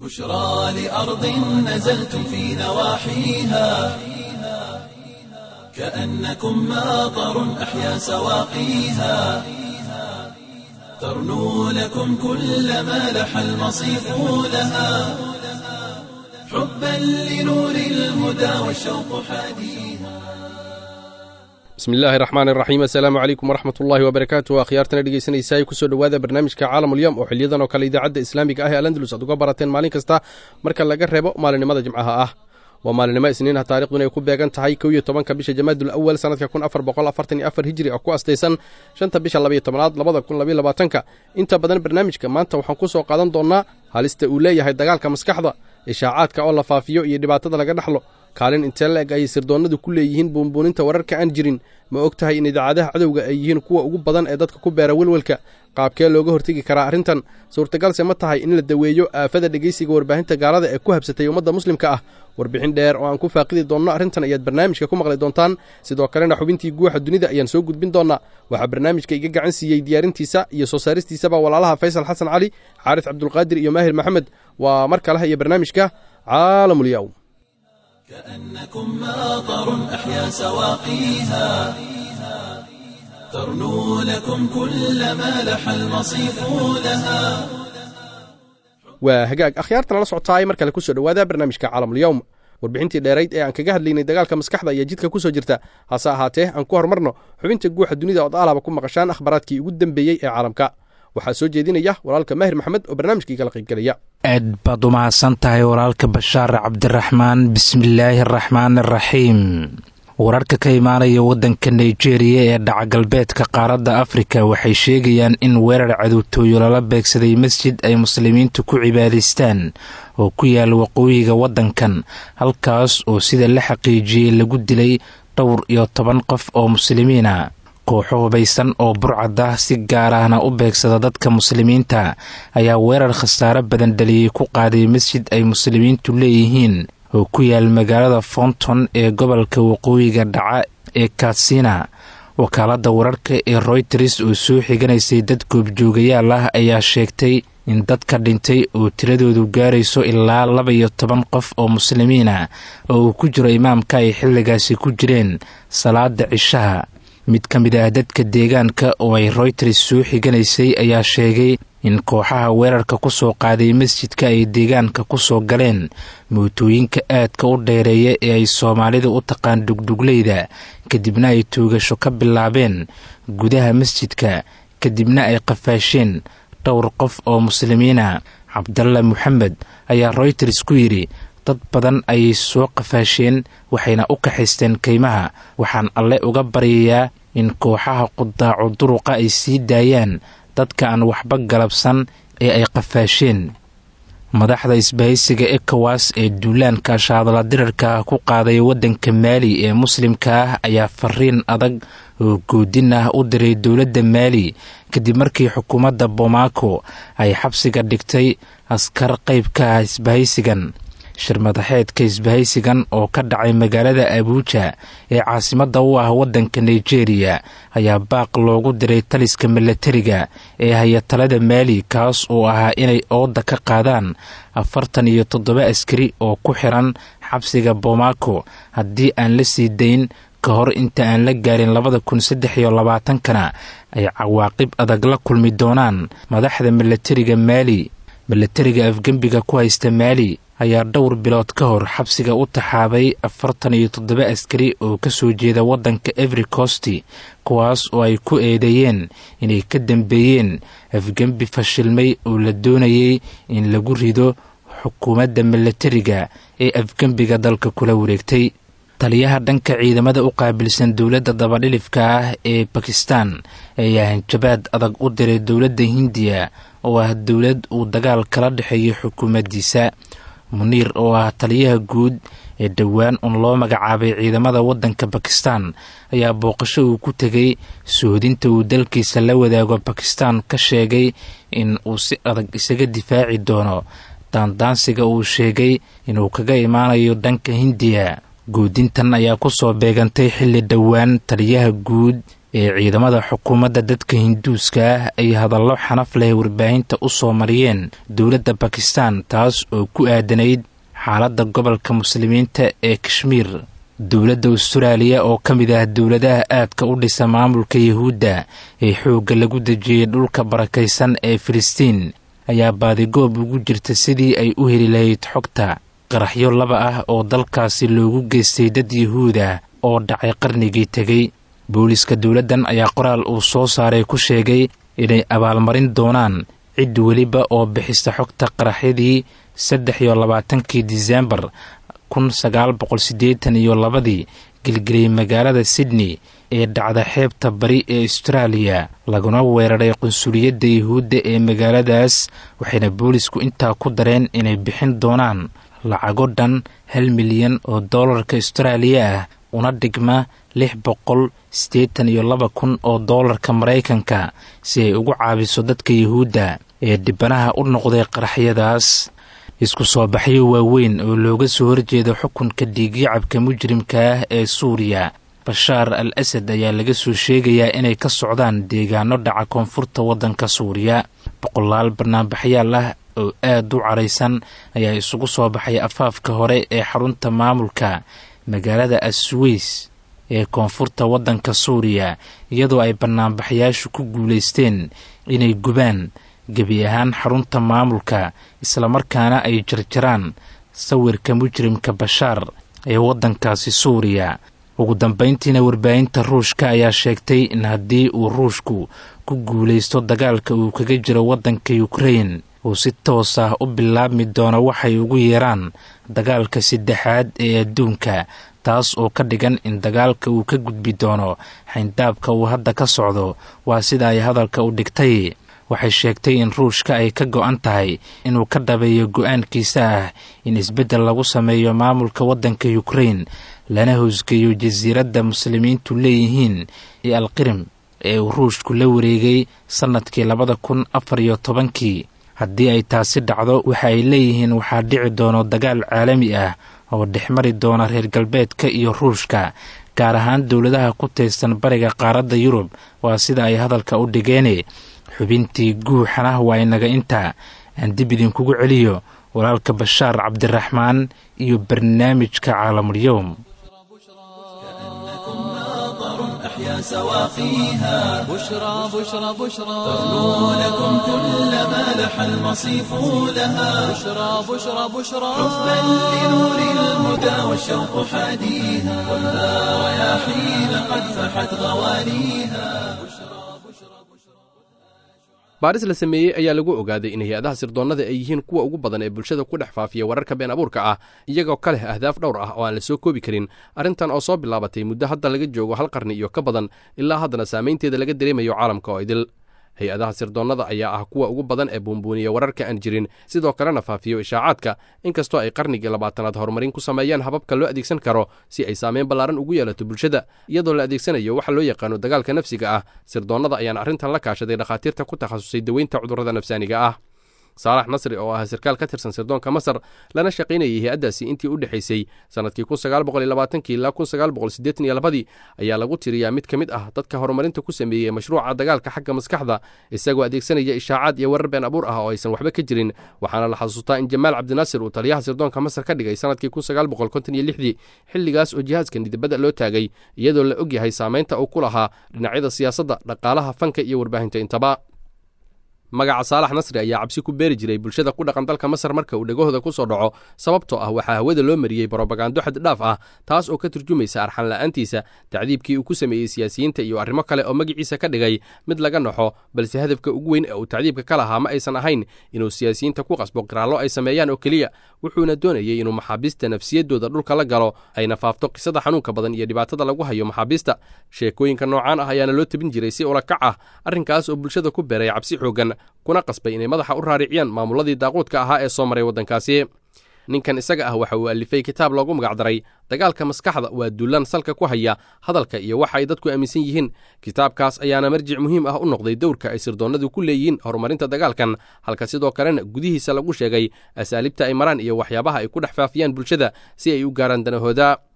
بشرى لأرض نزلتم في نواحيها كأنكم ماطر أحيا سواقيها ترنو لكم كل ما لح المصيف لها حبا لنور الهدى والشوق حاديها bismi illaahi raxmaan iraxiim assalaamu calaykum waraxmat ullaahi wabarakaatu akhyaartana dhegeysanaysaay kusoo dhowaada barnaamijka caalamulyoom oo xiliyadan oo kale idaacadda islaamiga ah ee alandalus aad uga barateen maalin kasta marka laga reebo maalinimada jimcaha ah waa maalinimo isniinah taarikhduna ay ku beegan tahay kow iyo tobanka bisha jamaadul awal sanadka kun afar boqol afartan iyo afar hijri oo ku astaysan shanta bisha labaiyo tobanaad labada kun labaiyo labaatanka inta badan barnaamijka maanta waxaan ku soo qaadan doonnaa halista uu leeyahay dagaalka maskaxda ishaacaadka oo la faafiyo iyo dhibaatada laga dhexlo kaalin intee la eg ayay sirdoonnadu ku leeyihiin buunbuuninta wararka aan jirin ma og tahay in idaacadaha cadowga ay yihiin kuwa ugu badan ee dadka ku beera welwelka qaabkee looga hortegi karaa arrintan suurtagalse ma tahay in la daweeyo aafada dhegaysiga warbaahinta gaalada ee ku habsatay ummadda muslimka ah warbixin dheer oo aan ku faaqidi doonno arrintan ayaad barnaamijka ku maqli doontaan sidoo kalena xubintii guuxa dunida ayaan soo gudbin doonnaa waxaa barnaamijka iga gacan siiyey diyaarintiisa iyo soo saaristiisaba walaalaha faysal xasan cali xaaris cabdulqaadir iyo maahir maxamed waa mar kaleha iyo barnaamijka caalamulyow كأنكم ماطر أحيا سواقيها ترنو لكم كل ما لح المصيف لها waa hagaag akhyaartan la socotaay mar kale kusoo dhowaada barnaamijka caalamulyoom warbixintii dheerayd ee aan kaga hadlaynay dagaalka maskaxda ayaa jidka kusoo jirta hase ahaatee aan ku horumarno xubinta guuxa dunida ood aalaba ku maqashaan akhbaaraadkii ugu dambeeyey ee caalamka waxaa soo jeedinaya walaalka maahir maxamed oo barnaamijkii kala qaybgelaya aad baad u mahadsan tahay walaalka bashaar cabdiraxmaan bismillaahi araxmaan araxiim wararka ka imaanaya waddanka nigeriya ee dhacagalbeedka qaaradda afrika waxay sheegayaan in weerar cadowtooyo lala beegsaday masjid ay muslimiintu ku cibaadaystaan oo ku yaala waqooyiga waddankan halkaas oo sida la xaqiijiyey lagu dilay dhowr iyo toban qof oo muslimiina kooxo hubaysan oo burcada si gaar ahna u beegsada dadka muslimiinta ayaa weerar khasaare badan dhaliyey ku qaaday masjid ay muslimiintu leeyihiin oo ku yaal magaalada founton ee gobolka waqooyiga dhaca ee katsina wakaaladda wararka ee royters oo soo xiganaysay dad goobjoogayaal ah ayaa sheegtay in dadka dhintay oo tiradoodu gaarayso ilaa laba iyo toban qof oo muslimiina oo uu ku jiro imaamka ay xilligaasi ku jireen salaada cishaha mid ka mid ah dadka deegaanka oo ay royters soo xiganaysay ayaa sheegay in kooxaha weerarka ku soo qaaday masjidka ay deegaanka ku soo galeen mootooyinka aadka u dheereeya ee ay soomaalida u taqaan dhugdhugleyda kadibna ay toogasho ka bilaabeen gudaha masjidka kadibna ay qafaasheen dhowr qof oo muslimiina cabdalla moxamed ayaa royters ku yidhi dad badan ayay soo qafaasheen waxayna u kaxaysteen kaymaha waxaan alle uga baryayaa in kooxaha qudaaco duruqa ay sii daayaan dadka aan waxba galabsan ee ay qafaasheen madaxda isbahaysiga ekowas ee duulaanka shaadala dirarka ku qaaday waddanka maali ee muslimka ah ayaa fariin adag oo goodin ah u diray dowladda maali kadib markii xukuumadda bomaako ay xabsiga dhigtay askar qayb ka ah isbahaysigan shirmadaxeedka isbahaysigan oo ka dhacay magaalada abuuja ee caasimadda u ah waddanka nigeriya ayaa baaq loogu diray taliska milatariga ee hayatalada maali kaas oo ahaa inay ooda ka qaadaan afartan iyo toddoba askari oo ku xiran xabsiga bomaako haddii aan la sii dayn ka hor inta aan la gaarin labada kun saddex iyo labaatankana ay cawaaqib adag la kulmi doonaan madaxda milatariga maali milatariga afgembiga ku haysta maali ayaa dhowr bilood ka hor xabsiga u taxaabay afartan iyo toddoba askari oo ka soo jeeda waddanka every costi kuwaas oo ay ku eedeeyeen inay ka dambeeyeen afgembi fashilmay oo la doonayay in lagu rido xukuumadda milatariga ee afgembiga dalka kula wareegtay taliyaha dhanka ciidamada u qaabilsan dowladda dabadhilifka ah ee bakistan ayaa hanjabaad adag u diray dowladda hindiya oo ah dowlad uu dagaal kala dhexeeyo xukuumaddiisa muniir oo ah taliyaha guud ee dhowaan un loo magacaabay ciidamada waddanka bakistan ayaa booqasho uu ku tegay sohodinta uu dalkiisa la wadaago bakistan ka sheegay in uu si adag isaga difaaci doono daandaansiga uu sheegay inuu kaga imaanayo dhanka hindiya goodintan ayaa kusoo beegantay xilli dhowaan taliyaha guud ee ciidamada xukuumadda dadka hinduuska ah ay hadallo xanaf leh warbaahinta u soo mariyeen dowladda bakistan taas oo ku aadanayd xaaladda gobolka muslimiinta ee kashmiir dowladda austraaliya oo ka mid ah dowladaha aadka u dhisa maamulka yahuudda ee xoogga lagu dejiyey dhulka barakaysan ee filistiin ayaa baadigoob ugu jirta sidii ay u heli lahayd xogta qaraxyo laba ah oo dalkaasi loogu geystay dad yahuud ah oo dhacay qarnigii tegey booliiska dowladdan ayaa qoraal uu soo saaray ku sheegay inay abaalmarin doonaan cid weliba oo bixista xogta qaraxyadii saddex iyo labaatankii diseembar kun sagaal boqol siddeetan iyo labadii gelgeliyey magaalada sydney ee dhacda xeebta bari ee austraaliya laguna weeraray qunsuliyadda yahuudda ee magaaladaas waxayna boolisku intaa ku dareen inay bixin doonaan lacago dhan hal milyan oo dollarka austraaliya ah una dhigma lix boqol siddeetan iyo laba kun oo dollarka maraykanka si ay ugu caabiso dadka yahuudda ee dhibanaha u noqday qaraxyadaas isku soo baxyo waaweyn oo looga soo horjeeda xukunka dhiigyacabka mujrimka ah ee suuriya bashaar al asad ayaa laga soo sheegayaa inay ka socdaan deegaano dhaca koonfurta waddanka suuriya boqolaal banaanbaxyaal ah oo aad u caraysan ayaa isugu soo baxay afaafka hore ee xarunta maamulka magaalada asweys ee koonfurta waddanka suuriya iyadoo ay banaanbaxyaashu ku guulaysteen inay gubaan gebi ahaan xarunta maamulka islamarkaana ay jarjaraan sawirka mujrimka bashaar ee waddankaasi suuriya ugu dambayntiina warbaahinta ruushka ayaa sheegtay in haddii uu ruushku ku guulaysto dagaalka uu kaga jiro waddanka ukrain uu si toos ah u bilaabmi doono waxay ugu yeeraan dagaalka saddexaad ee adduunka taas oo ka dhigan in dagaalka uu ka gudbi doono xayndaabka uu hadda ka socdo waa sida ay hadalka u dhigtay waxay sheegtay in ruushka ay ka go-an tahay inuu ka dhabeeyo go-aankiisa ah in isbeddel lagu sameeyo maamulka waddanka ukrain lana hoosgeeyo jasiiradda muslimiintu leeyihiin ee alqirim ee uu ruushku la wareegay sannadkii labada kun afar iyo tobankii haddii ay taasi dhacdo waxa ay leeyihiin waxaa dhici doono dagaal caalami ah oo dhexmari doona reer galbeedka iyo ruushka gaar ahaan dowladaha ku taysan bariga qaaradda yurub waa sida ay hadalka u dhigeene xubintii guuxanah waa inaga intaa aan dib idinkugu celiyo walaalka bashaar cabdiraxmaan iyo barnaamijka caalamulyowm أحيا سواقيها بشرى بشرى بشرى تغنو لكم كل ما لح المصيف لها بشرى بشرى بشرى حبا لنور الهدى والشوق حاديها خذها رياحين قد فحت غوانيها baaris la sameeyey ayaa lagu ogaaday in hay-adaha sirdoonnada ay yihiin kuwa ugu badan ee bulshada ku dhex faafiya wararka been abuurka ah iyagoo ka leh ahdaaf dhowr ah oo aan la soo koobi karin arrintan oo soo bilaabatay muddo hadda laga joogo hal qarni iyo ka badan ilaa haddana saamaynteeda laga dareemayo caalamka oo idil hay-adaha sirdoonnada ayaa ah kuwa ugu badan ee buunbuuniya wararka aan jirin sidoo kalena faafiyo ishaacaadka inkastoo ay qarnigii labaatanaad horumarin ku sameeyaan hababka loo adeegsan karo si ay saameyn ballaaran ugu yeelato bulshada iyadoo la adeegsanayo waxa loo yaqaano dagaalka nafsiga ah sirdoonnada ayaana arrintan la kaashaday dhakhaatiirta ku takhasusay daweynta cudurrada nafsaaniga ah saalax nasri oo ah sarkaal ka tirsan sirdoonka masar lana shaqaynayay hay-addaasi intii u dhexaysay sannadkii kun sagaal boqol iyo labaatankii ilaa kun sagaal boqol siddeetan iyo labadii ayaa lagu tiriyaa mid ka mid ah dadka horumarinta ku sameeyey mashruuca dagaalka xagga maskaxda isagoo adeegsanaya ishaacaad iyo warar been abuur ah oo aysan waxba ka jirin waxaana la xasuustaa in jamaal cabdinaasir uu taliyaha sirdoonka masar ka dhigay sannadkii kun sagaal boqol konton iyo lixdii xilligaas oo jihaadka nidibada loo taagay iyadoo la og yahay saamaynta uu ku lahaa dhinacyada siyaasadda dhaqaalaha fanka iyo warbaahinta intaba magaca saalax nasri ayaa cabsi ku beeri jiray bulshada ku dhaqan dalka masar marka uu dhegahooda ku soo dhaco sababtoo ah waxaa hawada loo mariyey brobagando xad dhaaf ah taas oo ka turjumaysa arxan la'aantiisa tacdiibkii uu ku sameeyey siyaasiyiinta iyo arrimo kale oo magiciisa ka dhigay mid laga naxo balse hadafka ugu weyn ee uu tacdiibka ka lahaa ma aysan ahayn inuu siyaasiyiinta ku qasbo qiraallo ay sameeyaan oo keliya wuxuuna doonayey inuu maxaabiista nafsiyaddooda dhulka la galo ayna faafto qisada xanuunka badan iyo dhibaatada lagu hayo maxaabiista sheekooyinka noocaan ah ayaana loo tebin jiray si ulakac ah arrinkaas oo bulshada ku beeray cabsi xooggan kuna qasbay inay madaxa u raariciyaan maamuladii daaquudka ahaa ee soo maray waddankaasi ninkan isaga ah waxa uu alifay kitaab loogu magacdaray dagaalka maskaxda waa dullan salka ku haya hadalka iyo waxa ay dadku aaminsan yihiin kitaabkaas ayaana marjic muhiim ah u noqday dowrka ay sirdoonnadu ku leeyihiin horumarinta dagaalkan halka sidoo kalena gudihiisa lagu sheegay asaaliibta ay maraan iyo waxyaabaha ay ku dhex faafiyaan bulshada si ay u gaaraan danahooda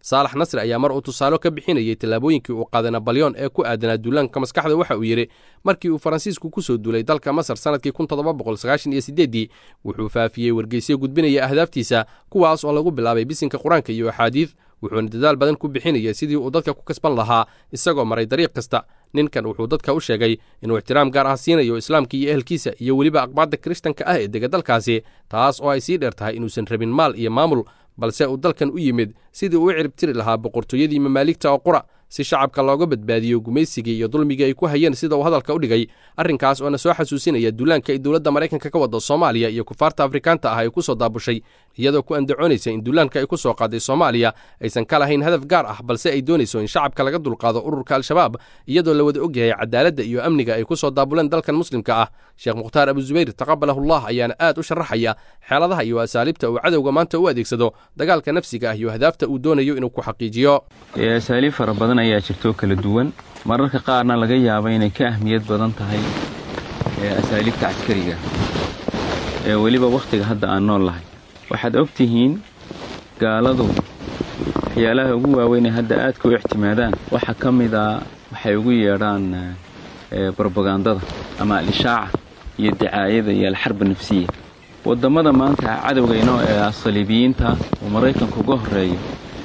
saalax nasri ayaa mar uu tusaalo ka bixinayay tallaabooyinkii uu qaaday nabalyon ee ku aadanaa duulaanka maskaxda waxa uu yidhi markii uu faransiisku ku soo duulay dalka masar sannadkii kun toddoba boqol sagaashan iyo siddeeddii wuxuu faafiyey wargeysyo gudbinaya ahdaaftiisa kuwaas oo lagu bilaabay bisinka qur-aanka iyo axaadiid wuxuuna dadaal badan ku bixinaya sidii uu dadka ku kasban lahaa isagoo maray dariiq kasta ninkan wuxuu dadka u sheegay inuu ixtiraam gaar ah siinayo islaamka iyo ehelkiisa iyo weliba aqbaadda kiristanka ah ee dega dalkaasi taas oo ay sii dheer tahay inuusan rabin maal iyo maamul balse uu dalkan u yimid sidii uu u ciribtiri lahaa boqortooyadii mamaaligta oo qura si shacabka looga badbaadiyo gumaysigii iyo dulmigii ay ku hayeen sida uu hadalka u dhigay arrinkaas oo na soo xasuusinaya duulaanka ay dowladda maraykanka ka wadda soomaaliya iyo kufaarta afrikaanta ah ay ku soo daabushay iyadoo ku andacoonaysa in duulaanka ay ku soo qaaday soomaaliya aysan ka lahayn hadaf gaar ah balse ay doonayso in shacabka laga dulqaado ururka al-shabaab iyadoo la wada ogyahay cadaaladda iyo amniga ay ku soo daabuleen dalkan muslimka ah sheekh mukhtaar abuzubayr taqabalahullah ayaana aad u sharaxaya xeeladaha iyo asaaliibta uu cadowga maanta u adeegsado dagaalka nafsiga ah iyo ahdaafta uu doonayo inuu ku xaqiijiyo asaaliib fara badan ayaa jirtoo kala duwan mararka qaarna laga yaaba inay ka ahmiyad badan tahay asaaliibta caskariga ee weliba wakhtiga hadda aan nool lahay waxaad og tihiin gaaladu waxyaalaha ugu waaweyn ee hadda aadka u ictimaadaan waxaa ka mid a waxay ugu yeedhaan brobagandada ama al-ishaaca iyo dicaayada iyo alxarba nafsiya waddammada maanta cadowgaynoo ee asaliibiyiinta oo maraykanka uga horreeyo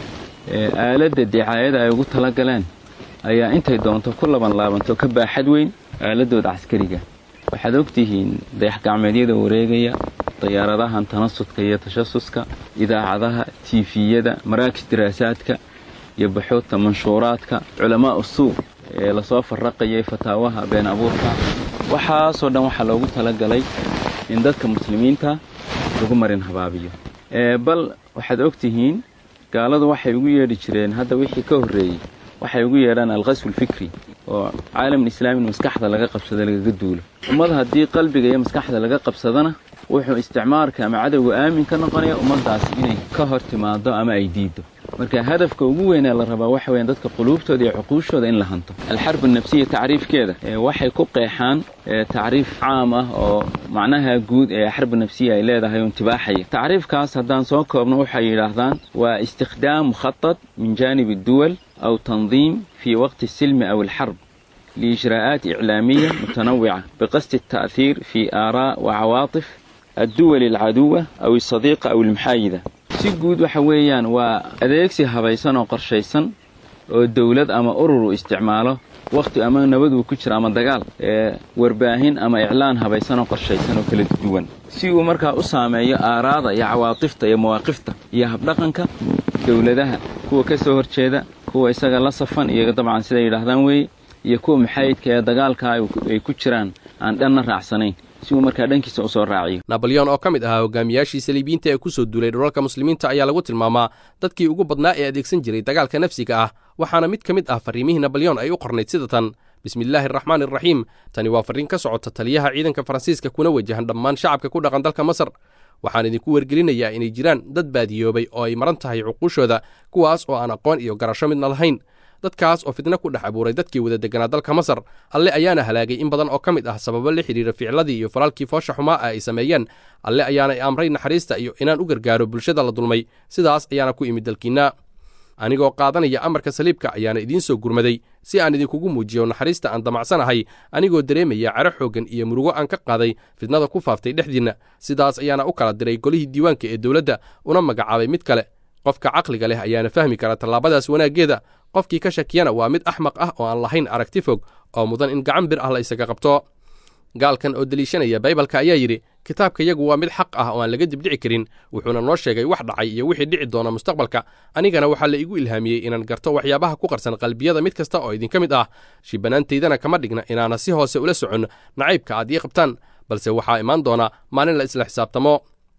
ee aaladda dicaayada ay ugu tala galeen ayaa intay doonto ku laban laabanto ka baaxad weyn aaladooda caskariga waxaad ogtihiin dayax-gacmeedyada wareegaya dayaaradahan tanasudka iyo tashasuska idaacadaha tiifiyada maraakis diraasaadka iyo baxuudta manshuuraadka culamaa usuuq ee lasoo farraqayay fataawaha been abuurka waxaasoo dhan waxaa loogu talagalay in dadka muslimiinta lagu marin habaabiyo bal waxaad ogtihiin gaaladu waxay ugu yeedhi jireen hadda wixii ka horreeyey waxay ugu yeedhaan alqaswu alfikri oo caalamul islaami in maskaxda laga qabsado lagaga duulo ummad haddii qalbiga iyo maskaxda laga qabsadana wuxuu isticmaarka ama cadowga aamin ka noqonaya ummaddaas inay ka hor timaado ama ay diiddo marka hadafka ugu weynee la rabaa waxa weyan dadka quluubtooda iyo cuquushooda in la hanto alxarbu nafsiya tacriifkeeda waxay ku qeexaan tacriif caam ah oo macnaha guud ee xarbu nafsiya ay leedahay oo intibaaxaya tacriifkaas haddaan soo koobno waxay yidhaahdaan waa istikhdaam mukhaطad min jaanib adduwal aw tandiim fii waqti الsilmi aw alxarb liijraa'aat iclaamiya mutanawica biqasdi الta'hiir fii aaraa' wacawaaطif adduwal alcaduwa aw asadiiqa aw almuxaayida si guud waxa weeyaan waa adeegsi habaysan oo qorshaysan oo dawlad ama urur uu isticmaalo wakhti ama nabad uu ku jiro ama dagaal ee warbaahin ama iclaan habaysan oo qorshaysan oo kala duwan si uu markaa u saameeyo aaraada iyo cawaatifta iyo mawaaqifta iyo habdhaqanka dawladaha kuwa ka soo horjeeda kuwa isaga la safan iyo dabcan siday yidhaahdaan weeye iyo kuwa muxaayidka ee dagaalka ay ku jiraan aan dhanna raacsanayn si uu markaa dhankiisa u soo raaciyo nabalyon oo ka mid ahaa hogaamiyaashii saliibiyiinta ee ku soo duulay dhulalka muslimiinta ayaa lagu tilmaamaa dadkii ugu badnaa ee adeegsan jiray dagaalka nafsiga ah waxaana mid ka mid ah farriimihii nabalyon ay u qornayd sida tan bismillaahi araxmaan iraxiim tani waa farriin ka socota taliyaha ciidanka faransiiska kuna wajahan dhammaan shacabka ku dhaqan dalka masar waxaan idinku wargelinayaa inay jiraan dad baadiyoobay oo ay maran tahay cuquushooda kuwaas oo aan aqoon iyo garasho midna lahayn dadkaas oo fidno ku dhex abuuray dadkii wada deganaa dalka masar alle ayaana halaagay in badan oo ka mid ah sababo la xidhiira ficladii iyo falaalkii foosha xumaa ah ay sameeyeen alle ayaana i amray naxariista iyo inaan u gargaaro bulshada la dulmay sidaas ayaana ku imid dalkiinna anigoo qaadanaya amarka saliibka ayaana idiin soo gurmaday si aan idinkugu muujiyo naxariista aan damacsanahay anigoo dareemaya caro xooggan iyo murugo aan ka qaaday fidnada ku faaftay dhexdiinna sidaas ayaana u kala diray golihii diiwaanka ee dowladda una magacaabay mid kale qofka caqliga leh ayaana fahmi kara tallaabadaas wanaaggeeda qofkii ka shakiyana waa mid axmaq ah oo aan lahayn aragti fog oo mudan in gacan bir ah la isaga qabto gaalkan oo deliishanaya baybalka ayaa yidhi kitaabka yagu waa mid xaq ah oo aan laga dibdhici karin wuxuuna noo sheegay wax dhacay iyo wixii dhici doona mustaqbalka anigana waxaa la igu ilhaamiyey inaan garto waxyaabaha ku qarsan qalbiyada mid kasta oo idinka mid ah shibanaantaydana kama dhigna inaana si hoose ula socon nacaybka aad ii qabtaan balse waxaa imaan doona maalin la isla xisaabtamo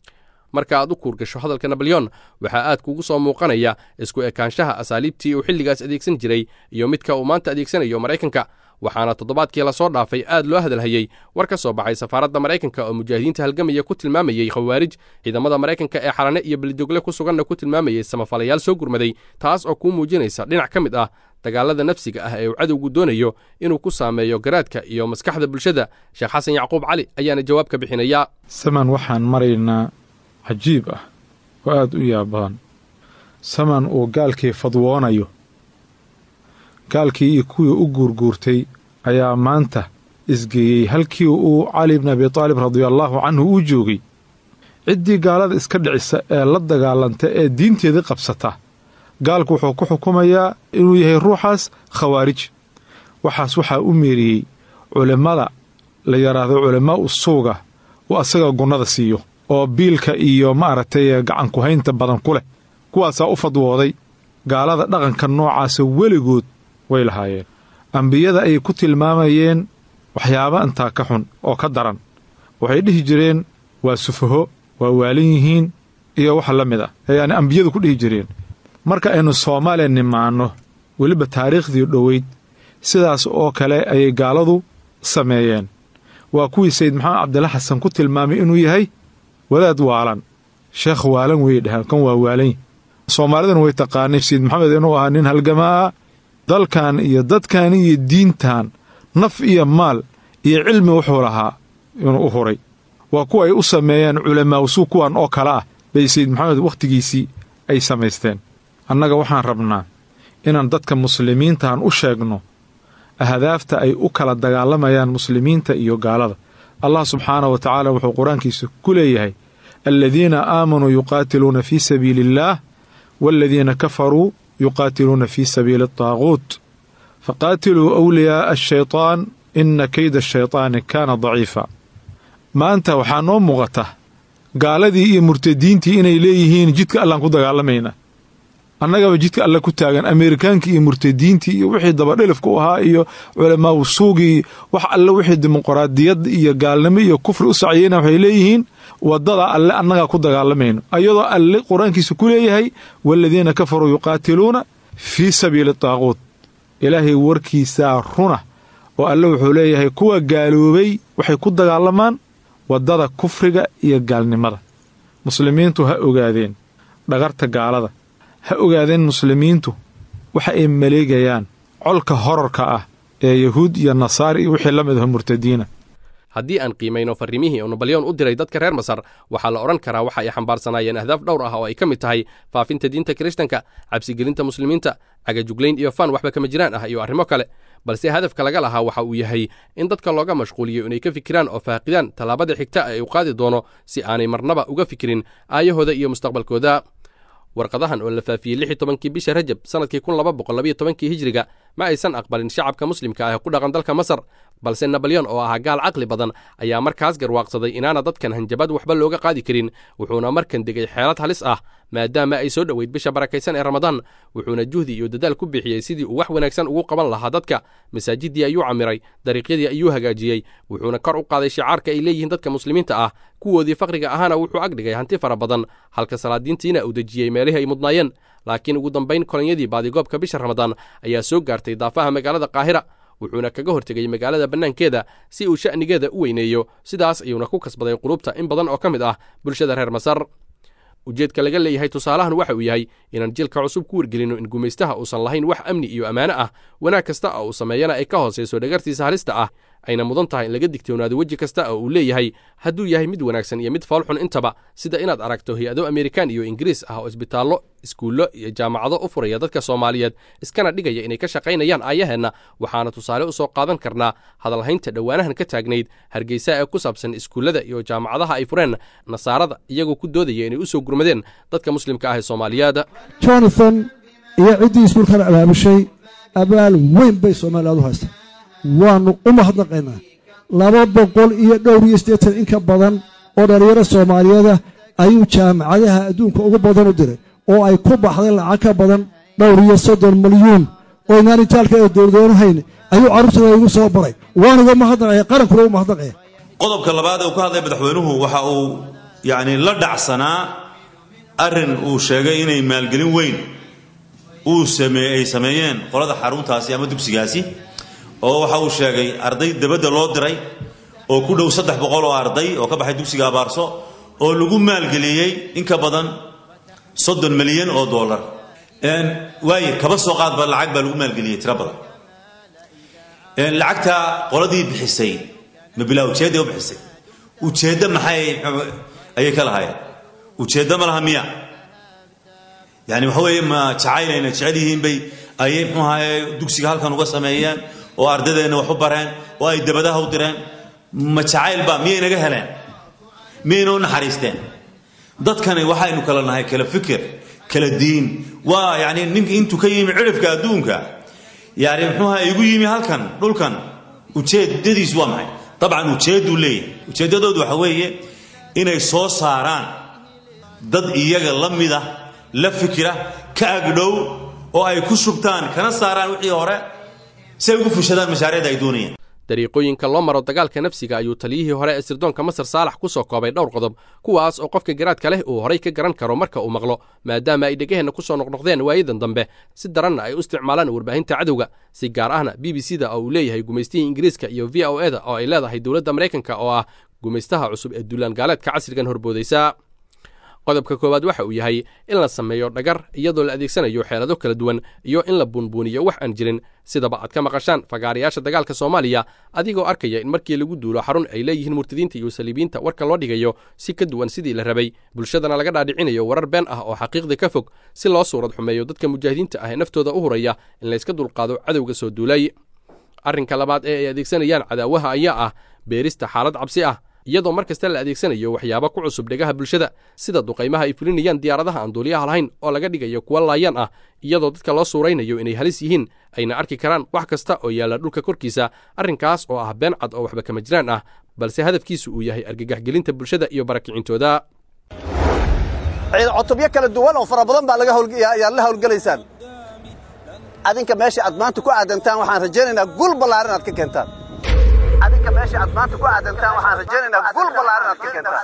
marka aad u kuurgasho hadalka nabalyon waxaa aad kugu soo muuqanaya isku ekaanshaha asaaliibtii uu xilligaas adeegsan jiray iyo midka uu maanta adeegsanayo maraykanka waxaana toddobaadkii lasoo dhaafay aad loo hadalhayey war ka soo baxay safaaradda maraykanka oo mujaahidiinta halgamaya ku tilmaamayey khawaarij ciidamada maraykanka ee xalane iyo belidogle ku suganna ku tilmaamayey samafalayaal soo gurmaday taas oo kuu muujinaysa dhinac ka mid ah dagaalada nafsiga ah ee uu cadowgu doonayo inuu ku saameeyo garaadka iyo maskaxda bulshada sheekh xasan yacquub cali ayaana jawaab ka bixinaya saman waxaan maraynaa cajiib ah oo aada u yaab badan saman uu gaalkii fadwoonayo gaalkii iyo kuwii u guurguurtay ayaa maanta isgeeyey halkii uu cali bni abi taalib radiallaahu canhu uu joogay ciddii gaalada iska dhicisa ee la dagaalanta ee diinteedii qabsata gaalku wuxuu ku xukumayaa inuu yahay ruuxaas khawaarij waxaas waxaa u meeriyey culimmada la yidhaahdo culammaa u suuga uu asaga gunnada siiyo oo biilka iyo maaragtay gacankuhaynta badan ku leh kuwaasaa u fadwooday gaalada dhaqanka noocaasa weligood way lahaayeen ambiyada ayay ku tilmaamayeen waxyaaba intaa ka xun oo ka daran waxay dhihi jireen waa sufaho waa waalan yihiin iyo wax la mid ah ayaani ambiyadu ku dhihi jireen marka aynu soomaaliya nimaanno weliba taariikhdii dhoweyd sidaas oo kale ayay gaaladu sameeyeen waa kuwii sayid maxamed cabdilla xasan ku tilmaamay inuu yahay wadaad waalan sheekh waalan wey dhaheen kan waa waalan soomaaliduna way taqaanay sayid maxamed inuu ahaa nin halgamaa dalkan iyo dadkan iyo diintan naf iyo maal iyo cilmi wuxuu lahaa inuu u huray waa kuwa ay u sameeyeen culamaawsuu kuwan oo kale ah bay sayid maxamed wakhtigiisii ay samaysteen annaga waxaan rabnaa inaan dadka muslimiintaan u sheegno ahdaafta ay u kala dagaalamayaan muslimiinta iyo gaalada allah subxaanah wa tacaala wuxuu qur-aankiisa ku leeyahay aladiina aamanuu yuqaatiluuna fii sabiili illaah waaladiina kafaruu yuqaatiluuna fii sabiili ataaquut faqaatiluu awliyaaa ashaytaan inna keyda ashaytaani kaana daciifa maanta waxaa noo muuqata gaaladii iyo murtadiintii inay leeyihiin jidka allaan ku dagaalamaynaa annagaba jidka alle ku taagan ameerikaankii iyo murtadiintii iyo wixii dabadhilifka u ahaa iyo culamaawu suugii wax alle wixii dimuqraadiyad iyo gaalnimo iyo kufri u saciyeyna waxay leeyihiin waddada alle annagaa ku dagaalamayno ayadoo alle qur-aankiisa ku leeyahay waaladiina kafaruu yuqaatiluuna fii sabiili taaquut ilaahay warkiisaa runa oo alle wuxuu leeyahay kuwa gaaloobay waxay ku dagaalamaan waddada kufriga iyo gaalnimada muslimiintu ha ogaadeen dhagarta gaalada ha ogaadeen muslimiintu waxa ay maleegayaan colka horarka ah ee yahuud iyo nasaari iyo wixii la mid aho murtadiina haddii aan qiimayno farrimihii uu nabalyoon u diray dadka reer masar waxaa la odhan karaa waxa ay xambaarsanaayeen ahdaaf dhowr ah oo ay ka mid tahay faafinta diinta kirishtanka cabsigelinta muslimiinta cagajuglayn iyo faan waxba kama jiraan ah iyo arrimo kale balse hadafka laga lahaa waxa uu yahay in dadka looga mashquuliyo inay ka fikiraan oo faaqidaan tallaabada xigta ee uu qaadi doono si aanay marnaba uga fikirin aayahooda iyo mustaqbalkooda warqadahan oo la faafiyey lix iyo tobankii bisha rajab sannadkii kun laba boqol labayo tobankii hijiriga ma aysan aqbalin shacabka muslimka ah ee ku dhaqan dalka masar balse nabalyon oo ahaa gaal caqli badan ayaa markaas garwaaqsaday inaana dadkan hanjabad waxba looga qaadi karin wuxuuna markan degay xeelad halis ah maadaama ay soo dhoweyd bisha barakaysan ee ramadaan wuxuuna juhdi iyo dadaal ku bixiyey sidii uu wax wanaagsan ugu qaban lahaa dadka masaajidii ayuu camiray dariiqyadii ayuu hagaajiyey wuxuuna kor u qaaday shicaarka ay leeyihiin dadka muslimiinta ah kuwoodii faqriga ahana wuxuu agdhigay hanti fara badan halka salaadiintiina uu dejiyey meelihii ay mudnaayeen laakiin ugu dambayn kolonyadii baadigoobka bisha ramadaan ayaa soo gaartay daafaha magaalada qaahira wuxuuna kaga hortegay magaalada bannaankeeda si uu sha'nigeeda u weyneeyo sidaas ayuuna ku kasbaday qulubta in badan oo ka mid ah bulshada reer masar ujeedka laga leeyahay tusaalahan waxa uu yahay inaan jilka cusub ku wargelinno in gumaystaha uusan lahayn wax amni iyo ammaano ah wanaag kasta oo uu sameeyana ay ka hoosayso dhagartiisa halista ah ayna mudan tahay in laga digtoonaado weji kasta oo uu leeyahay hadduu yahay mid wanaagsan iyo mid foolxun intaba sida inaad aragto hay-ado amerikaan iyo ingiriis ah oo isbitaallo iskuullo iyo jaamacado u furaya dadka soomaaliyeed iskana dhigaya inay ka shaqaynayaan aayaheenna waxaana tusaale u soo qaadan karnaa hadalhaynta dhowaanahan ka taagnayd hargeysa ee ku saabsan iskuullada iyo jaamacadaha ay fureen nasaarada iyagoo ku doodaya inay u soo gurmadeen dadka muslimka ah ee soomaaliyeed jonathan iyo ciddii iskuulkan abaamushay abaal weyn bay soomaaliyaad u haystaa waannu u mahadnaqaynaa laba boqol iyo dhowr iyo siddeetan in ka badan oo dhallinyaro soomaaliyeeda ayuu jaamacadaha adduunka ugu badan u diray oo ay ku baxday lacag ka badan dhowr iyo soddon milyuun oo inaan itaalka ee dowladoonahayn ayuu carruurtooda igu soo baray waanuga mahadnaqaya qarankuna u mahadnaqaya qodobka labaad ee uu ka hadlay madaxweynuhu waxa uu yacni la dhacsanaa arrin uu sheegay inay maalgelin weyn uu samee ay sameeyeen qolada xaruntaasi ama dugsigaasi oo waxa uu sheegay arday dabadda loo diray oo ku dhow saddex boqol oo arday oo ka baxay dugsiga abaarso oo lagu maalgeliyey in ka badan soddon milyan oo dollar waaye kaba soo qaadba lacag baa lagu maalgeliyey tiro badan lacagta qoladii bixisay ma bilaa ujeedday u bixisay ujeeddo maxay ayay ka lahaayeen ujeeddo ma laha miya yani waxa weeye ma jacayl ayna jecel yihiin bay ayay muxuu ahaye dugsiga halkan uga sameeyeen oo ardadeenna wax u bareen oo ay dabadaha u direen ma jacayl ba miyay naga heleen miyayna u naxariisteen dadkani waxaynu kala nahay kala fikir kala diin waa yani ninka intuu ka yimi cidhifka adduunka yani muxuuha igu yimi halkan dhulkan ujeedadiisu waa maxay dabcan ujeedduu leeyahay ujeeddadoodu waxa weeye inay soo saaraan dad iyaga la mida la fikira ka agdhow oo ay ku shubtaan kana saaraan wixii hore si ay ugu fushadaan mashaariicda ay doonayaan dariiqooyinka loo maro dagaalka nafsiga ayuu taliyihii hore ee sirdoonka masar saalax ku soo koobay dhowr qodob kuwaas oo qofka garaadka leh uu horay ka garan karo marka uu maqlo maadaama ay dhegaheenna ku soo noqnoqdeen waayadan dambe si daranna ay u isticmaalaan warbaahinta cadowga si gaar ahna b b c da oo uu leeyahay gumaystihii ingiriiska iyo v o e da oo ay leedahay dowladda maraykanka oo ah gumaystaha cusub ee duulaan gaaleedka casrigan horboodaysa qodobka koowaad waxa uu yahay in la sameeyo dhagar iyadoo la adeegsanayo xeelado kala duwan iyo in la buunbuuniyo wax aan jirin sidaba aad ka maqashaan fagaarayaasha dagaalka soomaaliya adigoo arkaya in markii lagu duulo xarun ay leeyihiin murtadiinta iyo saliibiinta warka loo dhigayo si ka duwan sidii la rabay bulshadana laga dhaadhicinayo warar been ah oo xaqiiqda ka fog si loo suurad xumeeyo dadka mujaahidiinta ah ee naftooda u huraya in layska dulqaado cadowga soo duulay arrinka labaad ee ay adeegsanayaan cadaawaha ayaa ah beerista xaalad cabsi ah iyadoo mar kasta la adeegsanayo waxyaabo ku cusub dhegaha bulshada sida duqaymaha ay fulinayaan diyaaradaha aan duuliyaha lahayn oo laga dhigayo kuwa laayaan ah iyadoo dadka loo suuraynayo inay halis yihiin ayna arki karaan wax kasta oo yaalla dhulka korkiisa arrinkaas oo ah been cad oo waxba kama jiraan ah balse hadafkiisu uu yahay argagaxgelinta bulshada iyo barakicintooda cutubyo kala duwan oo fara badan baa ayaad la hawlgelaysaan adinka meesha aad maanta ku aadantaan waxaan rajaynaynaa gul ballaaran aad ka keentaan adinka meesha aad maanta ku aadantaan waxaan rajaynaynaa gul ballaaran aad ka keentaan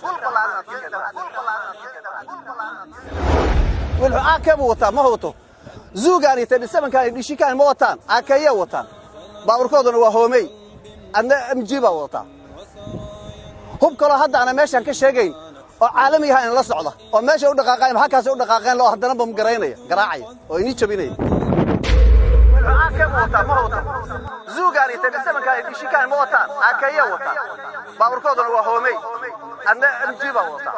wilxu aakee buu wataa ma wato zuugaan iyo tedhisabankaan iyo dhishikaan ma wataan aakeeyee wataan baaburkooduna waa hoomey adna m g baa wadataa hub kaloo hadda ana meeshaan ka sheegayn oo caalami yaha in la socda oo meesha u dhaqaaqayn halkaas u dhaqaaqeen loo haddana bam garaynaya garaacaya oo inii jabinaya zuugaan iyo tedhisabankaan iyo dhishikaan ma wataan aakeeyee wataan baaburkooduna waa hoomey adna m g baa wadataa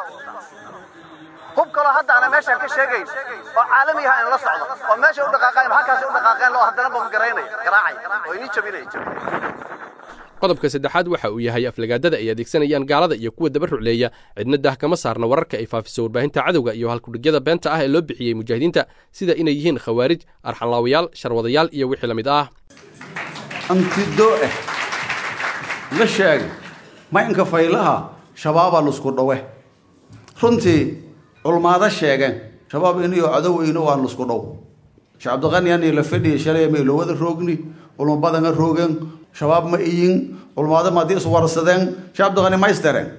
hub kaloo hadda ana meeshaan ka sheegayn oo caalami yaha in la socda oo meesha u dhaqaaqayn halkaas u dhaqaaqeen loo haddana bam garaynaya garaacaya oo inii jabinaya qodobka saddexaad waxa uu yahay aflagaadada ay adeegsanayaan gaalada iyo kuwa daba rucleeya cidna dah kama saarna wararka ay faafiso warbaahinta cadowga iyo halkudhigyada beenta ah ee loo bixiyey mujaahidiinta sida inay yihiin khawaarij arxanlaawayaal sharwadayaal iyo wixii la mid ah antidoo ah la sheegay maynka faylaha shabaabaa lusku dhowe runtii culmaado sheegeen shabaab iniyo cadow ino waa lusku dhow sheekh cabdiqani ani la fadhiya shalay ma ilowada roogni culmo badana roogeen shabaab ma iyin culmaado ma haddii iswarsadeen sheekh cabdiqani ma istareen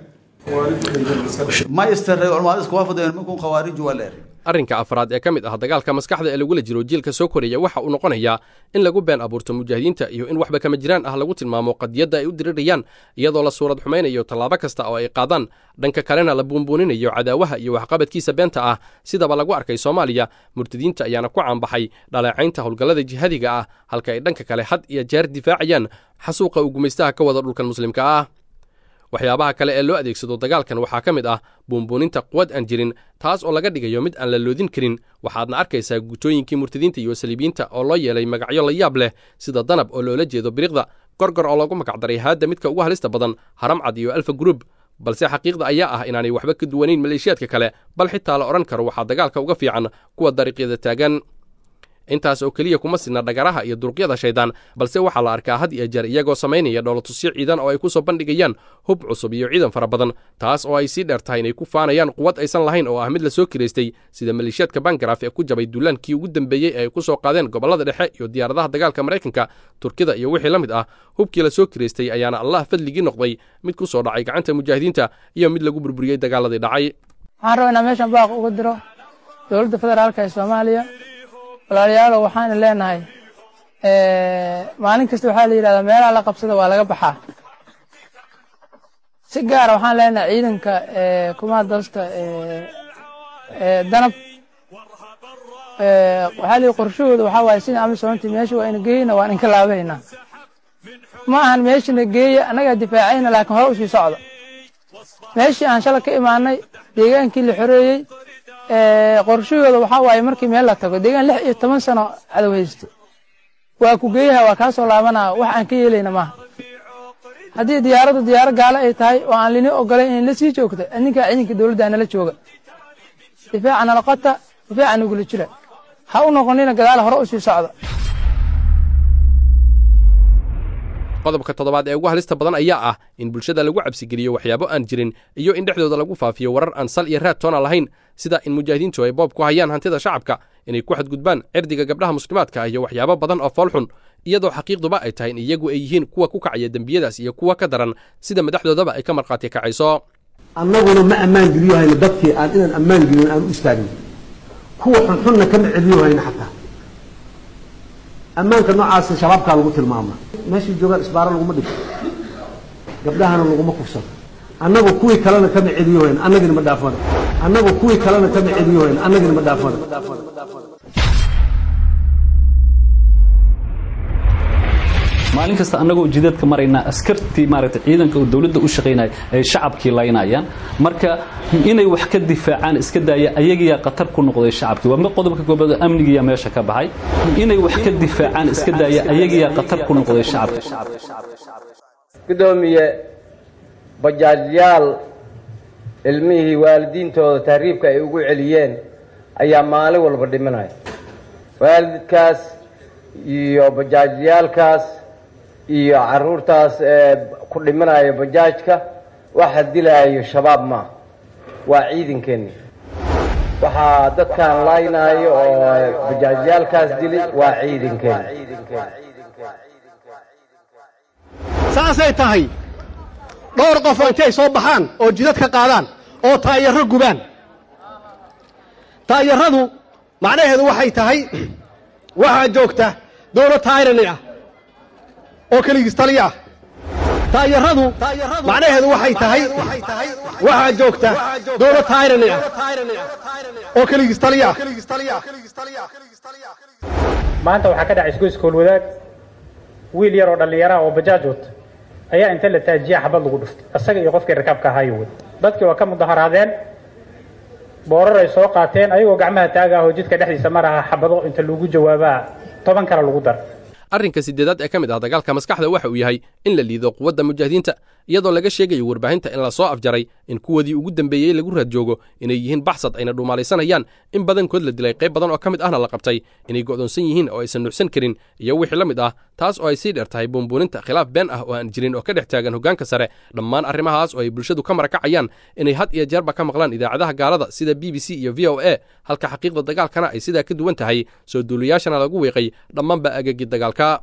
ma istareen culmaado isku waafadeen minkun khawaarij waa leeray arrinka afraad ee ka mid ah dagaalka maskaxda ee lagula jiro jiilka soo koraya waxa uu noqonayaa in lagu been abuurto mujaahidiinta iyo in waxba kama jiraan ah lagu tilmaamo qadiyadda ay u dirirayaan iyadoo la suurad xumaynayo tallaabo kasta oo ay qaadaan dhanka kalena la buunbuuninayo cadaawaha iyo waxqabadkiisa beenta ah sidaba lagu arkay soomaaliya murtadiinta ayaana ku caanbaxay dhaleecaynta howlgallada jihadiga ah halka ay dhanka kale had iyo jeer difaacayaan xasuuqa uu gumaystaha ka wada dhulkan muslimka ah waxyaabaha kale ee loo adeegsado dagaalkan waxaa ka mid ah buunbuuninta quwad aan jirin taas oo laga dhigayo mid aan la loodin karin waxaadna arkaysaa gutooyinkii murtadiinta iyo saliibiyiinta oo loo yeelay magacyo la yaab leh sida danab oo loola jeedo biriqda gorgor oo lagu magacdaray haadda midka ugu halista badan haramcad iyo alfa gruub balse xaqiiqda ayaa ah inaanay waxba ka duwanayn maleeshiyaadka kale bal xitaa la odhan karo waxaa dagaalka uga fiican kuwa dariiqyada taagan intaas oo keliya kuma sidna dhagaraha iyo duruqyada shaydaan balse waxaa la arkaa had iyo jeer iyagoo samaynaya dhoolatusyo ciidan oo ay ku soo bandhigayaan hub cusub iyo ciidan fara badan taas oo ay sii dheer tahay inay ku faanayaan quwad aysan lahayn oo ah mid la soo kiraystay sida maleeshiyaadka bangaraf ee ku jabay duulaankii ugu dambeeyey ee ay ku soo qaadeen gobollada dhexe iyo diyaaradaha dagaalka maraykanka turkida iyo wixii la mid ah hubkii la soo kiraystay ayaana allah fadligii noqday mid ku soo dhacay gacanta mujaahidiinta iyo mid lagu burburiyey dagaaladii dhacay waxaan rabaa inaan meeshan baaq uga diro dowladda federaalka ee soomaaliya walaalayaalow waxaana leenahay maalin kasta waxaa la yidhahdaa meelaha la qabsada waa laga baxaa si gaara waxaan leenahay ciidanka kumaha dalsta danab waxaa lihi qorshahooda waxaa waaye sida amisoonti meesha waa ina geeyna waan inka laabaynaa ma ahan meeshana geeya annagaa difaacayna laakiin hore usii socda meeshii aan shala ka imaanay deegaankii la xoreeyey qorshahooda waxaa waaye markii meel la tago deegaan lix iyo toban sano cadow haysto waa ku geeyaha waa kaa soo laabanaa wax aan ka yeelayna maaha haddii diyaaraddu diyaaro gaalo ay tahay oo aan lini ogolayn inay la sii joogto idinkaa ciidanka dowladda nala jooga difaaca nala qota difaaca nagula jira ha u noqonina gadaal hore u sii socda qodobka toddobaad ee ugu halista badan ayaa ah in bulshada lagu cabsigeliyo waxyaabo aan jirin iyo in dhexdooda lagu faafiyo warar aan sal iyo raad toona lahayn sida in mujaahidiintu ay boob ku hayaan hantida shacabka inay ku xadgudbaan cirdiga gabdhaha muslimaadka ah iyo waxyaabo badan oo foolxun iyadoo xaqiiqduba ay tahay in iyagu ay yihiin kuwa ku kacaya dembiyadaas iyo kuwa ka daran sida madaxdoodaba ay ka markhaati kacayso annaguna ma ammaan geliyo hayno dadkii aan inaan ammaan gelin aan u istaagno kuwa xunxunna kama celiyo hayno xataa ammaanka noocaasa shabaabkaa lagu tilmaama meeshay joogaan isbaaro laguma dhigto gabdhahana laguma kufsado annagu kuwii kalena kama celiyo hayno annagina ma dhaafano annagu kuwii kalena kama celiyo hayno annagina ma dhaafano maalin kasta annagoo jidadka maraynaa askartii maaragtay ciidanka oo dawladda u shaqaynaya ay shacabkii laynayaan marka inay wax ka difaacaan iska daaya ayagiyaa khatar ku noqday shacabkii waa qodobka koobaad oo amnigiyaa meesha ka baxay inay wax ka difaacaan iska daaya ayagiyaa khatar ku noqday shacabka gudoomiye bajaajyaal ilmihii waalidiintooda tahriibka ay ugu celiyeen ayaa maalin walba dhimanaya waalidkaas iyo bajaajyaalkaas iyo caruurtaas ee ku dhimanaya bajaajka waxa dilaayo shabaab maaha waa ciidankeeni waxaa dadkan laynaayo oo bajaajyaalkaas dili waa ciidankeeni saasay tahay dhowr qof oo intay soo baxaan oo jidad ka qaadaan oo taayaro gubaan taayaradu macnaheedu waxay tahay waxaa joogta dowlad tayrani ah oo keligiis taliya ah taayaradu macnaheedu waxay tahay waxaa joogta dowlad tayrani ah oo keligiis taliya ah maanta waxaa ka dhacay isgoyskool wadaag wiil yar oo dhallinyaraha oo bajaaj wata ayaa inta la taajiya xabad lagu dhuftay isaga iyo qofkii rakaabka ahaayo wey dadkii waa ka mudaharaadeen boorar ay soo qaateen ayagoo gacmaha taaga ahoo jidka dhexdiisa maraha xabado inta lagu jawaabaa toban kale lagu dar arrinka sideedaad ee ka mid ah dagaalka maskaxda waxa uu yahay in la liido quwadda mujaahidiinta iyadoo laga sheegayo warbaahinta in la soo afjaray in kuwoodii ugu dambeeyey lagu raad joogo inay yihiin baxsad ayna dhuumaalaysanayaan in badankood la dilay qayb badan oo ka mid ahna la qabtay inay go'doonsan yihiin oo aysan nuuxsan karin iyo wixii la mid ah taas oo ay sii dheer tahay buunbuuninta khilaaf been ah oo aan jirin oo ka dhex taagan hoggaanka sare dhammaan arrimahaas oo ay bulshadu ka marakacayaan inay had iyo jeerba ka maqlaan idaacadaha gaalada sida b b c iyo v o a halka xaqiiqda dagaalkana ay sidaa ka duwan tahay soo duuliyaashana lagu wiiqay dhammaanba agagii dagaalka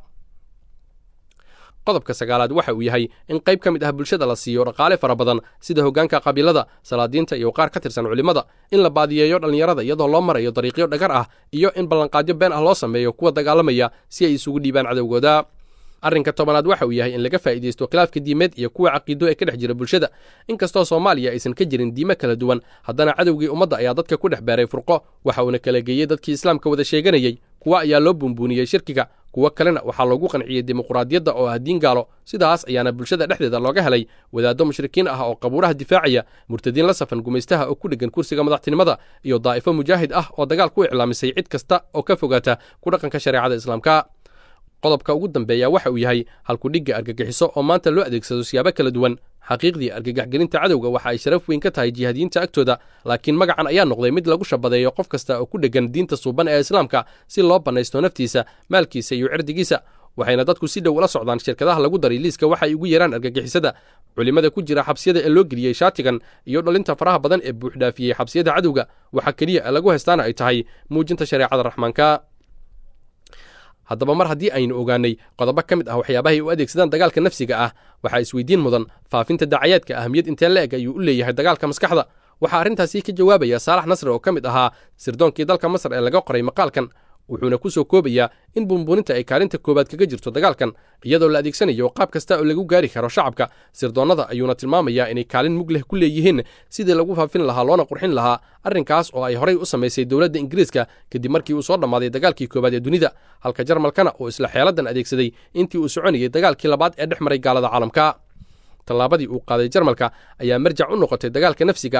qodobka sagaalaad waxa uu yahay in qayb ka mid ah bulshada la siiyo dhaqaale fara badan sida hoggaanka qabiilada salaadiinta iyo qaar ka tirsan culimmada in la baadiyeeyo dhallinyarada iyadoo loo marayo dariiqyo dhagar ah iyo in ballanqaadyo been ah loo sameeyo kuwa dagaalamaya si ay isugu dhiibaan cadowgooda arrinka tobanaad waxa uu yahay in laga faa'iidaysto khilaafka diimeed iyo kuwa caqiido ee ka dhex jira bulshada inkastoo soomaaliya aysan ka jirin diime kala duwan haddana cadowgii ummadda ayaa dadka ku dhex beeray furqo waxa uuna kala geeyey dadkii islaamka wada sheeganayey kuwa ayaa loo buunbuuniyey shirkiga kuwo kalena waxaa loogu qanciyey dimuquraadiyadda oo ah diin gaalo sidaas ayaana bulshada dhexdeeda looga helay wadaaddo mushrikiin ah oo qabuuraha difaacaya murtadiin la safan gumaystaha oo ku dheggan kursiga madaxtinimada iyo daa'ifo mujaahid ah oo dagaal ku iclaamisay cid kasta oo ka fogaata ku dhaqanka shareecada islaamka qodobka ugu dambeeya waxa uu yahay halkudhigga argagixiso oo maanta loo adeegsado siyaabo kala duwan xaqiiqdii argagaxgelinta cadowga waxa ay sharaf weyn ka tahay jihaadiyiinta agtooda laakiin magacan ayaa noqday mid lagu shabadeeyo qof kasta oo ku dheggan diinta suuban ee islaamka si loo bannaysto naftiisa maalkiisa iyo cirdigiisa waxayna dadku si dhow ula socdaan shirkadaha lagu daray liiska waxa ay ugu yeeraan argagixisada culimmada ku jira xabsiyada ee loo geliyey shaatigan iyo dhalinta faraha badan ee buuxdhaafiyey xabsiyada cadowga waxaa keliya ee lagu haystaana ay tahay muujinta shareecada raxmaanka haddaba mar haddii aynu ogaanay qodobo ka mid ah waxyaabahay u adeegsadaan dagaalka nafsiga ah waxaa isweydiin mudan faafinta dacayaadka ahamiyad intee la eg ayuu u leeyahay dagaalka maskaxda waxaa arrintaasi ka jawaabaya saalax nasri oo ka mid ahaa sirdoonkii dalka masar ee laga qoray maqaalkan wuxuuna ku soo koobayaa in buunbuuninta ay kaalinta koowaad kaga jirto dagaalkan iyadoo la adeegsanayo qaab kasta oo lagu gaari karo shacabka sirdoonnada ayuuna tilmaamayaa inay kaalin mug leh ku leeyihiin sidii lagu faafin lahaa loona qurxin lahaa arrinkaas oo ay horay u samaysay dowladda ingiriiska kadib markii uu soo dhammaaday dagaalkii koowaad ee dunida halka jarmalkana uu isla xeeladan adeegsaday intii uu soconayay dagaalkii labaad ee dhex maray gaalada caalamka tallaabadii uu qaaday jarmalka ayaa marjac u noqotay dagaalka nafsiga ah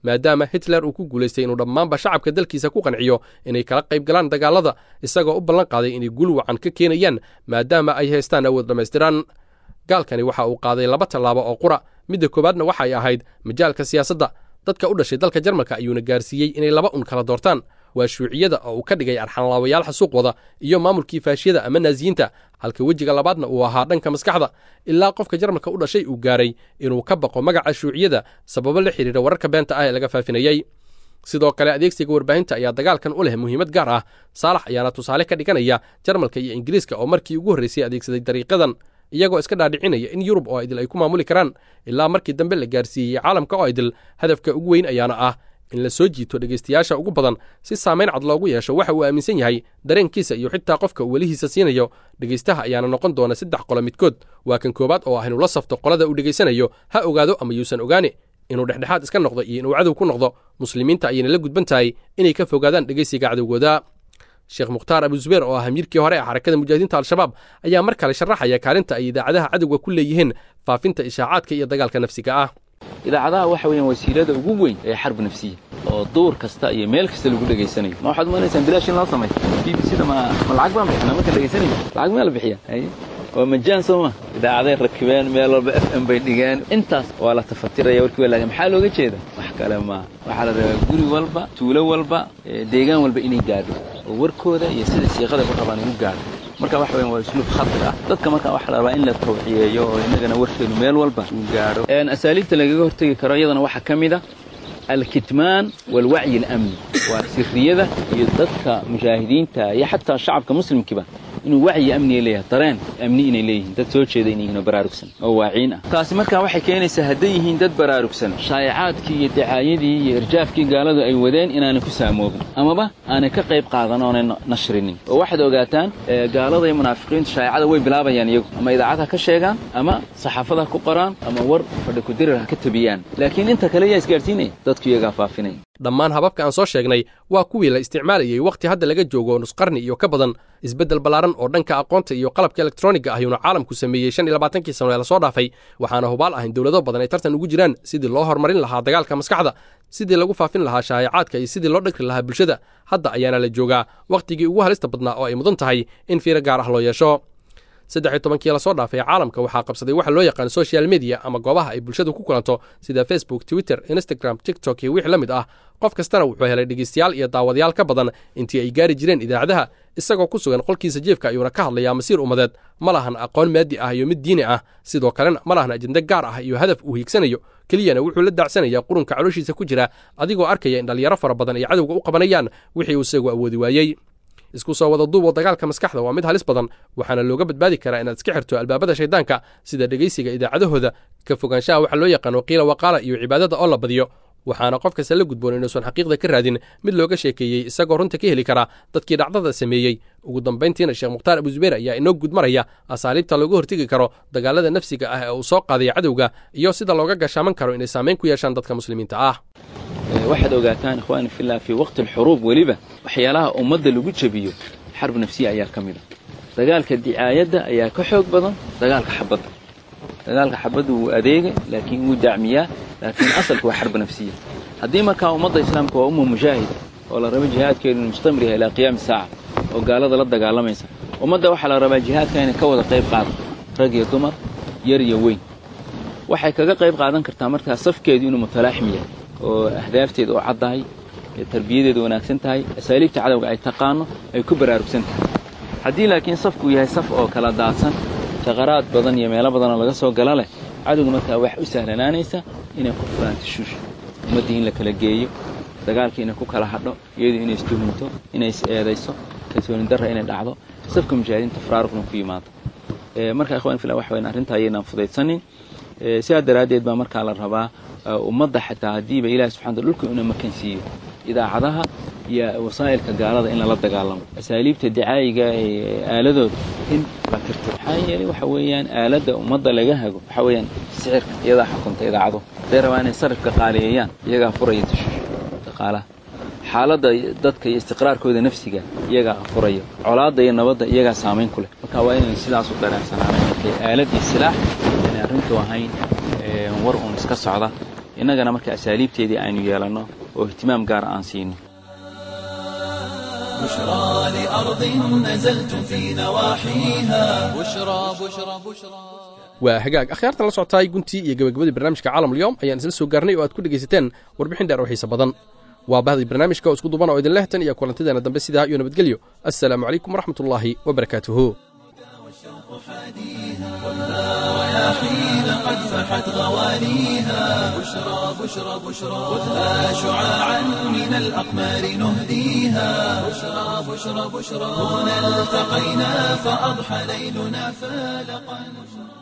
maadaama hitler uu ku guulaystay inuu dhammaanba shacabka dalkiisa ku qanciyo inay kala qayb galaan dagaalada isagoo u ballan qaaday inay gul wacan ka keenayaan maadaama ay haystaan awood dhammaystiran gaalkani waxa uu qaaday laba tallaabo oo qura midda koowaadna waxay ahayd majaalka siyaasadda dadka u dhashay dalka jarmalka ayuuna gaarsiiyey inay laba un kala doortaan waa shuuciyada oo uu ka dhigay arxanlaawayaal xasuuq wada iyo maamulkii faashiyada ama naasiyiinta halka wejiga labaadna uu ahaa dhanka maskaxda ilaa qofka jarmalka u dhashay uu gaaray inuu ka baqo magaca shuuciyada sababo la xidhiidha wararka beenta ah ee laga faafinayey sidoo kale adeegsiga warbaahinta ayaa dagaalkan u leh muhiimad gaar ah saalax ayaana tusaale ka dhiganaya jarmalka iyo ingiriiska oo markii ugu horraysay adeegsaday dariiqadan iyagoo iska dhaadhicinaya in yurub oo idil ay ku maamuli karaan ilaa markii dambe la gaarsiiyey caalamka oo idil hadafka ugu weyn ayaana ah in la soo jiito dhegaystayaasha ugu badan si saamayn cad loogu yeesho waxa uu aaminsan yahay dareenkiisa iyo xitaa qofka uu welihiisa siinayo dhegaystaha ayaana noqon doona saddex qolo midkood waa kan koowaad oo ah inuu la safto qolada uu dhegaysanayo ha ogaado ama yuusan ogaane inuu dhexdhexaad iska noqdo iyo inuu cadow ku noqdo muslimiinta ayayna la gudban tahay inay ka fogaadaan dhegaysiga cadowgooda sheekh mukhtaar abu zubeer oo ah amiirkii hore ee xarakada mujaahidiinta al-shabaab ayaa mar kale sharaxaya kaalinta ay idaacadaha cadowga ku leeyihiin faafinta ishaacaadka iyo dagaalka nafsiga ah idaacadaha waxa weeyaan wasiilada ugu weyn ee xarb nafsiya oo duur kasta iyo meel kasta lagu dhegaysanayo ma waxaad umanaysaan bilaash in loo sameeyo b b c da ma ma lacag baan bixinaa markaan dhegaysanayo lacag maa la bixiya waa majaan soo ma idaacaday rakibeen meel walba f m bay dhigeen intaas waa la tafatiraya warkii waa laakiin maxaa looga jeeda wax kale ma waxaa la rabaa guri walba tuulo walba deegaan walba inay gaadho oo warkooda iyo sida siiqada ku rabaan igu gaadho marka waxa weyan waa usluub khatar ah dadka marka waxaa la rabaa in la tawciyeeyo oo innagana warkeenu meel walba uu gaadho asaaliibta lagaga hortegi karo iyadana waxaa ka mid a alkitmaan walwacyi alamni waa sirriyada iyo dadka mujaahidiinta iyo xataa shacabka muslimkiiba inuu wacyi amniga leeyahay dareen amni inay leeyihiin dad soo jeeda inay yihiin oo baraarugsan oo waaciin ah taasi markaa waxay keenaysaa hadday yihiin dad baraarugsan shaayacaadkii iyo dacaayadii iyo irjaafkii gaaladu ay wadeen inaanay ku saamoobin amaba aanay ka qayb qaadan oonay nashrinin oo waxaad ogaataan gaalada iyo munaafiqiintu shaayacada way bilaabayaan iyagu ama idaacad ha ka sheegaan ama saxaafad ha ku qoraan ama war fadhi kudirir ha ka tabiyaan laakiin inta kale yaa isgaadhsiinaya dadku iyagaa faafinaya dhammaan hababka aan soo sheegnay waa kuwii la isticmaalayey wakhti hadda laga joogo nusqarni iyo ka badan isbeddel ballaaran oo dhanka aqoonta iyo qalabka elektroniga ah yuuna caalamku sameeyey shan iyo labaatankii sano ee lasoo dhaafay waxaana hubaal ah in dowlado badan ay tartan ugu jiraan sidii loo horumarin lahaa dagaalka maskaxda sidii lagu faafin lahaa shaayacaadka iyo sidii loo dhagri lahaa bulshada hadda ayaana la joogaa wakhtigii ugu halista badnaa oo ay mudan tahay in fiiro gaar ah loo yeesho saddex iyo tobankii lasoo dhaafay caalamka waxaa qabsaday waxa loo yaqaan social media ama goobaha ay bulshadu ku kulanto sida facebook twitter instagram tiktok iyo wixii la mid ah qof kastana wuxuu helay dhegeystayaal iyo daawadayaal ka badan intii ay gaari jireen idaacadaha isagoo ku sugan qolkiisa jeefka ayuuna ka hadlayaa masiir ummadeed ma lahan aqoon maadi ah iyo mid diini ah sidoo kalena ma lahan ajende gaar ah iyo hadaf uu hiigsanayo keliyana wuxuu la daacsanayaa qurunka calooshiisa ku jira adigoo arkaya in dhallinyaro fara badan ay cadowga u qabanayaan wixii uu isagu awoodi waayey isku soo wada duub oo dagaalka maskaxda waa mid halis badan waxaana looga badbaadi karaa inaad iska xirto albaabada shayddaanka sida dhegaysiga idaacadahooda ka fogaanshaha waxa loo yaqaano qiila waqaala iyo cibaadada oo la badiyo waxaana qof kasta la gudboon inuusan xaqiiqda ka raadin mid looga sheekeeyey isagoo runta ka heli karaa dadkii dhacdada sameeyey ugu dambayntiina sheekh mukhtaar abuzubeer ayaa inoo gudmaraya asaaliibta looga hortegi karo dagaalada nafsiga ah ee uu soo qaaday cadowga iyo sida looga gashaaman karo inay saamayn ku yeeshaan dadka muslimiinta ah waxaad ogaataan ikhwaani fillah fii waqti alxuruub weliba waxyaalaha ummadda lagu jebiyo xarb nafsiya ayaa ka mid a dagaalka dicaayadda ayaa ka xoog badan dagaalka xabadda dagaalka xabadda wuu adeega laakiin wuu dacmiyaa laakiin asalku waa xarb nafsiya haddii markaa ummadda islaamka waa umma mujaahida oo la rabo jihaadkeedu inu mustamriha ilaa qiyaami saaca oo gaalada la dagaalamaysa ummadda waxaa la rabaa jihaadka inay ka wada qayb qaado rag iyo dumar yar iyo weyn waxay kaga qayb qaadan kartaa markaa safkeedu inuu mutalaaxim yahay oo ahdaafteeda oo caddahay tarbiyadeedu wanaagsan tahay asaaliibta cadowga ay taqaano ay ku baraarugsan tahay haddii laakiin safku yahay saf oo kala daadsan shaqaraad badan iyo meelo badanoo laga soo gala leh cadowga markaa wax u sahlanaanaysa inay ku furaan tashuush ummaddii in la kala geeyo dagaalkii inay ku kala hadho iyadu inay istuhunto inay is eedayso kalsooni darra inay dhacdo safka mujaahidiinta faraaruqna ku yimaado marka ikhwan fillah waxa weyn arrinta ayaynaan fudaydsanin sidaa daraaddeed baa markaa la rabaa ummadda xataa haddiiba ilahi subxana dhulka inuu makan siiyo idaacadaha iyo wasaa'ilka gaalada in lala dagaalamo asaaliibta dicaayiga ee aaladooda in la tirto maxaa yeelay waxa weeyaan aaladda ummadda laga hago waxa weeyaan sicirka iyadaa xukunta idaacado hadday rabaa inay sarifka qaaliyeeyaan iyagaa furaya tashuush dhaqaalaha xaaladda dadka iyo istiqraarkooda nafsiga iyagaa furaya colaadda iyo nabadda iyagaa saamayn ku leh marka waa inay sidaas u dareensanaanay markay aalad iyo silaax inay arrintu ahayn war uun iska socda innagana marka asaaliibteedii aynu yeelanno oo ihtimaam gaara aan siino بشرى لأرض نزلتم في نواحيها بشرى بشرى بشرى waa hagaag akhyaartan la socotaay guntii iyo gabagabadii barnaamijka caalamulyoom ayaan isla soo gaarnay oo aad ku dhegaysateen warbixin dheer oo xiise badan waa bahdii barnaamijka oo isku duban oo idin lehtan iyo kulantideena dambe sidaa iyo nabadgelyo assalaamu calaykum waraxmatullaahi wabarakaatuhu رياحين قد فحت غواليها بشرى بشرى بشرى خذها شعاعا من الأقمار نهديها بشرى بشرى بشرى هنا التقينا فأضحى ليلنا فالقا